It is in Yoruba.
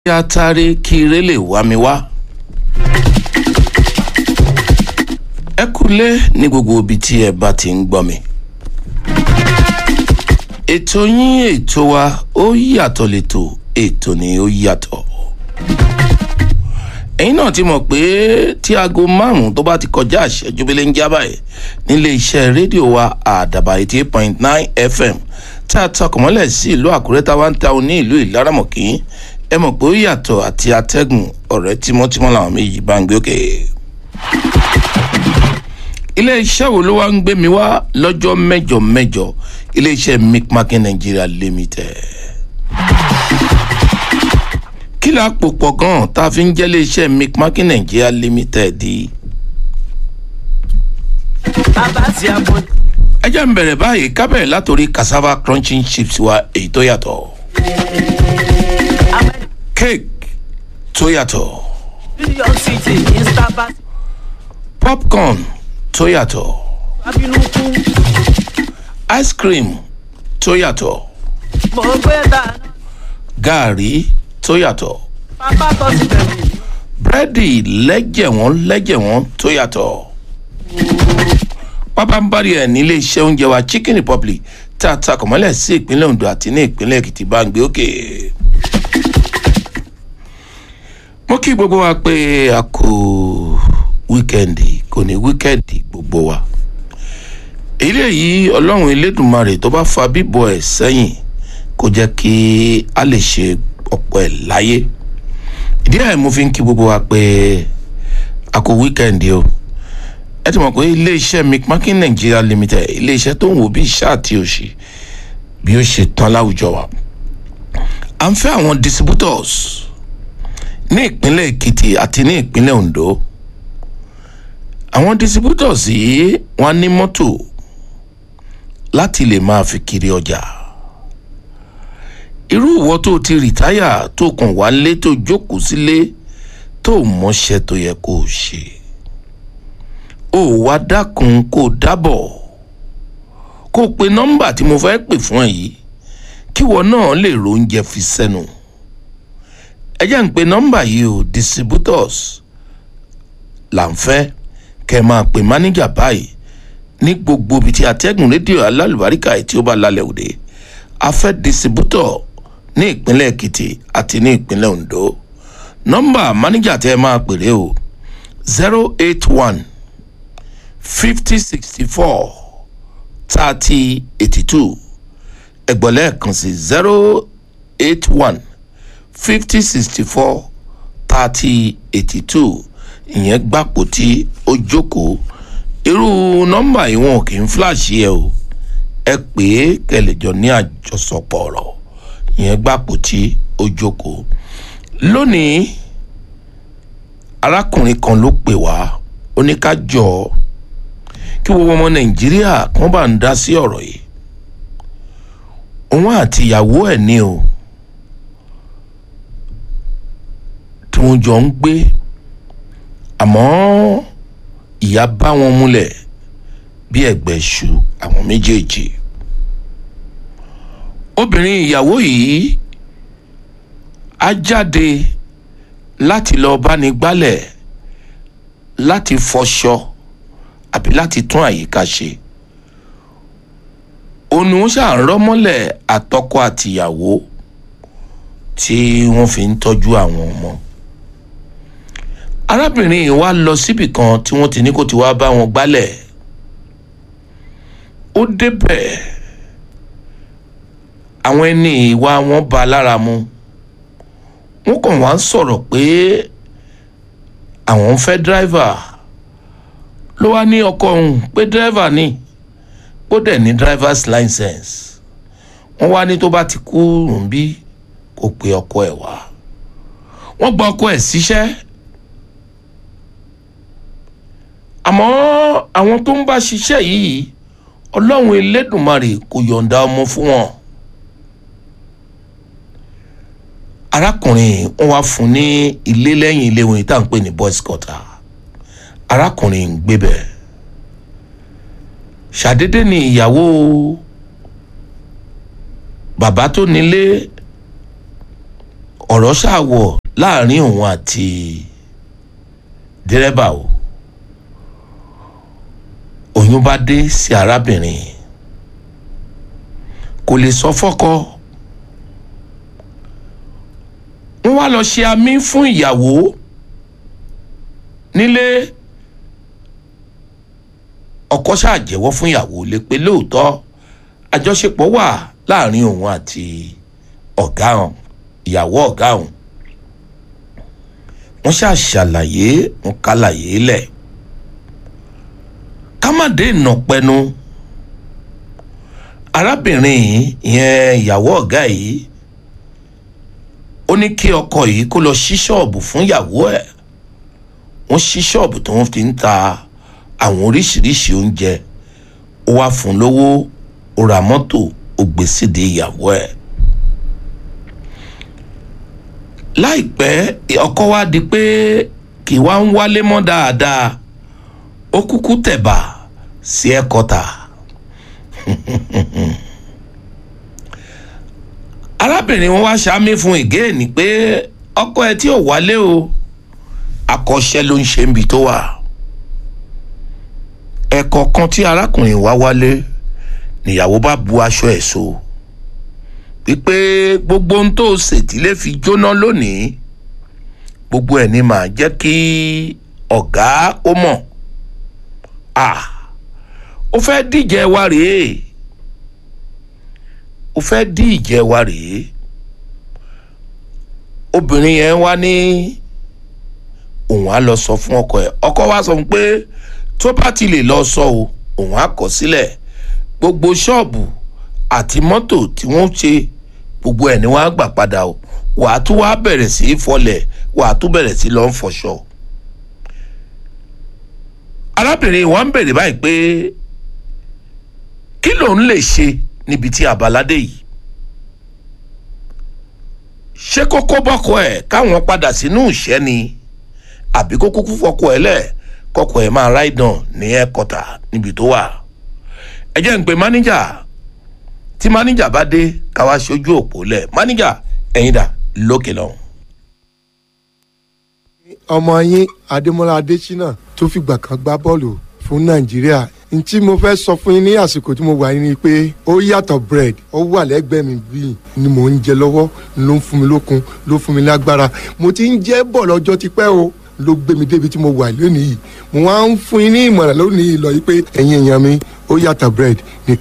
kí a taari kí ire lè wá mi wá. ẹ kúlé ní gbogbo ibi tí ẹ bá ti ń gbọ́ mi. ètò yín ètò wa ó yàtọ̀ létò ètò ni ó yàtọ̀. ẹ̀yin náà ti mọ̀ pé tí aago márùn-ún tó bá ti kọjá àṣẹjú bílẹ̀ ń jábà ẹ̀ nílé iṣẹ́ rédíò wa àdàbà eighty eight point nine fm tá a takọ̀mọ́lẹ̀ sí ìlú àkúrẹ́ tá a wá ń ta ní ìlú ìlaramọ̀kì ẹ mọ̀ pé ó yàtọ̀ àti atẹ́gùn ọ̀rẹ́ tímọ́tímọ́ làwọn méjì bá ń gbé òkè. ilé-iṣẹ́ wo ló wá ń gbé mi wá lọ́jọ́ mẹ́jọ mẹ́jọ ilé-iṣẹ́ micmakin nigeria limited. kí la pò pọ̀ gan-an tá a fi ń jẹ́ ilé-iṣẹ́ micmakin nigeria limited di. bàbá tí a bọ̀ ẹ jẹ́ ń bẹ̀rẹ̀ báyìí kábẹ̀rẹ̀ látòrí cassava crunching chips wa èyí tó yàtọ̀ cake tó yàtọ̀ new york city ní starbucks popcorn tó yàtọ̀ abínú kú ice cream tó yàtọ̀ mo gbé dáná gaari tó yàtọ̀ bàbá tó ti bẹ̀rù búrẹ́dì lẹ́jẹ̀wọ́n lẹ́jẹ̀wọ́n tó yàtọ̀ pápánbárì ẹ̀ nílé iṣẹ́ oúnjẹ wa chicken republic tá a takọ̀ mọ́lẹ̀ sí ìpínlẹ̀ ondo àti ní ìpínlẹ̀ èkìtì bá ń gbé òkè. mo kí gbogbo wa pé a kò wíkẹ́ndì kò ní wíkẹ́ndì gbogbo wa. eléyìí ọlọ́run elédùnmarè tó bá fa bíbọ̀ ẹ̀ sẹ́yìn kó jẹ́ kí a lè ṣe ọ̀pọ̀ ẹ̀ láyé ìdí ẹ̀ mo fi ń kí gbogbo wa pé a kò wíkẹ́ndì o ẹ ti mọ̀ pé iléeṣẹ́ mcmakin nigeria limited iléeṣẹ́ tó ń wò bí iṣẹ́ àti òṣì bí ó ṣe tán láwùjọ wa à ń fẹ́ àwọn distributors ní ìpínlẹ̀ èkìtì àti ní ìpínlẹ̀ ondo àwọn distributors yìí wọ́n ní mọ́tò láti lè máa fi kiri ọjà irú ìwọ tó ti rìtáyà tó kàn wá lé tó jókòó sílé tó mọṣẹ́ tó yẹ kó o ṣe ó wá dákun kó o dábọ̀ kó o pe nọ́mbà tí mo fẹ́ pè fún ẹ yìí kíwọ náà lè róúnjẹ fi sẹ́nu ẹ jẹ́ ń pe nọ́mbà yìí o distributors là ń fẹ́ kẹ́ ẹ máa pe mánéjà báyìí ní gbogbo ibi tí atẹ́gùn rédíò alálùbáríkà tí ó bá lálẹ́ òde a fẹ́ distributor ní ìpínlẹ̀ èkìtì àti ní ìpínlẹ̀ ondo nọ́mbà mánéjà tẹ́ ẹ máa pèrè o zero eight one fifty sixty four thirty eighty two ẹgbọ̀lẹ́ kan sí zero eight one fifty sixty four thirty eighty two ìyẹn gbàpò tí ó jókòó irú nọ́mbà yìí wọn kì í fíláàṣì ẹ o ẹ pè é kẹlẹjọ ní àjọsọpọ̀ ọ̀rọ̀ ìyẹn gbàpò tí ó jókòó lónìí arákùnrin kan ló pè wá ó ní ká jọ ọ kí gbogbo ọmọ nàìjíríà kan bá ń dá sí ọ̀rọ̀ yìí òun àti ìyàwó ẹ̀ ní o tí wọ́n jọ ń gbé àmọ́ ìyá bá wọn múlẹ̀ bí ẹ̀gbẹ́ ṣu àwọn méjèèjì obìnrin ìyàwó yìí á jáde láti lọ báni gbálẹ̀ láti fọṣọ àbí láti tún àyíká ṣe òun ni wọ́n ṣáà ń rọ́mọ́lẹ̀ àtọkọ àtìyàwó tí wọ́n fi ń tọ́jú àwọn ọmọ arábìnrin yìí wá lọ síbì kan tí wọ́n ti ní kó ti wá bá wọn gbálẹ̀ ó débẹ̀ àwọn ẹni ìwà wọn ba lára mu wọ́n kàn wá ń sọ̀rọ̀ pé àwọn ń fẹ́ dráìvà ló wá ní ọkọ òun pé dírẹ́fà ni ó dẹ̀ ní driver's license wọ́n wá ní tó bá ti kú rùnbí kó pe ọkọ ẹ̀ wá wọ́n gba ọkọ ẹ̀ síṣẹ́ àmọ́ àwọn tó ń bá ṣiṣẹ́ yìí ọlọ́run elédùnmarè kò yọ̀ǹda ọmọ fún wọn arákùnrin wọn wá fún ní ilé lẹ́yìn ilé wọn tá à ń pè ní boys quarter arákùnrin ń gbé bẹ́ẹ̀ ṣàdédé ni ìyàwó bàbá tó nílé ọ̀rọ̀ ṣàwọ̀ láàrin òun àti dírẹ́bà o oyún bá dé sí arábìnrin kò lè sọ fọ́kọ wọ́n wá lọ ṣe amí fún ìyàwó nílé ọkọ ṣàjẹ́wọ́ fún ìyàwó lé pé lóòótọ́ àjọṣepọ̀ wà láàrin òun àti ọ̀gá hàn ìyàwó ọ̀gá hàn wọ́n ṣàṣàlàyé wọn kálàyé lẹ̀ kámádé ìnàpẹnu arábìnrin yìí ìyẹn ìyàwó ọ̀gá yìí ó ní kí ọkọ yìí kó lọ ṣí ṣọ́ọ̀bù fún ìyàwó ẹ̀ wọ́n ṣí ṣọ́ọ̀bù tí wọ́n fi ń ta àwọn oríṣiríṣi oúnjẹ ó wá fún un lówó ó ra mọ́tò ó gbé sídìí ìyàwó ẹ̀. láìpẹ́ ọkọ wa di pé kì wá ń wálé mọ́ dáadáa ó kúkú tẹ̀bà sí ẹ̀kọ́ta. arábìnrin wọn wá ṣáámi fún ìgéènì pé ọkọ ẹ tí ò wálé o akọ́ṣẹ́ ló ń ṣe níbi tó wà ẹ̀kọ́ kan tí arákùnrin wá wálé níyàwó bá bu aṣọ ẹ̀ so wípé gbogbo ohun tó ṣètìlẹ́ fi jóná lónìí gbogbo ẹ̀ ní màá jẹ́ kí ọ̀gá ó mọ̀ à ó fẹ́ díje wa rèé ó fẹ́ díje wa rèé obìnrin yẹn wá ní òun á lọ sọ fún ọkọ ẹ̀ ọkọ wa sọ fún pé tó bá ti lè lọ sọ o òun á kọ sílẹ̀ gbogbo ṣọ́ọ̀bù àti mọ́tò tí wọ́n ṣe gbogbo ẹ̀ ni wọ́n á gbà padà o wàá tún wá bẹ̀rẹ̀ sí í fọlẹ̀ wàá tún bẹ̀rẹ̀ sí lọ́ọ́ fọṣọ. arábìnrin wa ń bèrè báyìí pé kí lòun lè ṣe níbi tí abaládé yìí ṣé kókó bọ́kọ ẹ̀ káwọn padà sínú ìṣẹ́ ni àbí kó kúkú fọkọ ẹ̀ lẹ̀ kọkọ ẹ̀ máa ráìdàn ní ẹ̀kọ́tà níbi tó wà ẹ jẹ́ ń pe máníjà tí máníjà bá dé káwá ṣojú òpó lẹ̀ máníjà ẹ̀yin dà lókè lọ́hùn. ọmọ yín adémọlá adésínà tó fìgbà kan gbá bọ́ọ̀lù fún nàìjíríà n tí mo fẹ́ sọ fún yín ní àsìkò tí mo wà yín ni pé ó yàtọ̀ bread ó wà lẹ́gbẹ̀ẹ́ mi bíi ni mò ń jẹ lọ́wọ́ ló ń fún mi lókun ló fún mi lágbára mo ti ń jẹ́ bọ̀ lọ́jọ́ tipẹ́ o ló gbé mi débi tí mo wà lónìí yìí mo wá ń fún yín ní ìmọ̀ràn lónìí lọ yìí pé ẹ̀yin èèyàn mi ó yàtọ̀ bread ní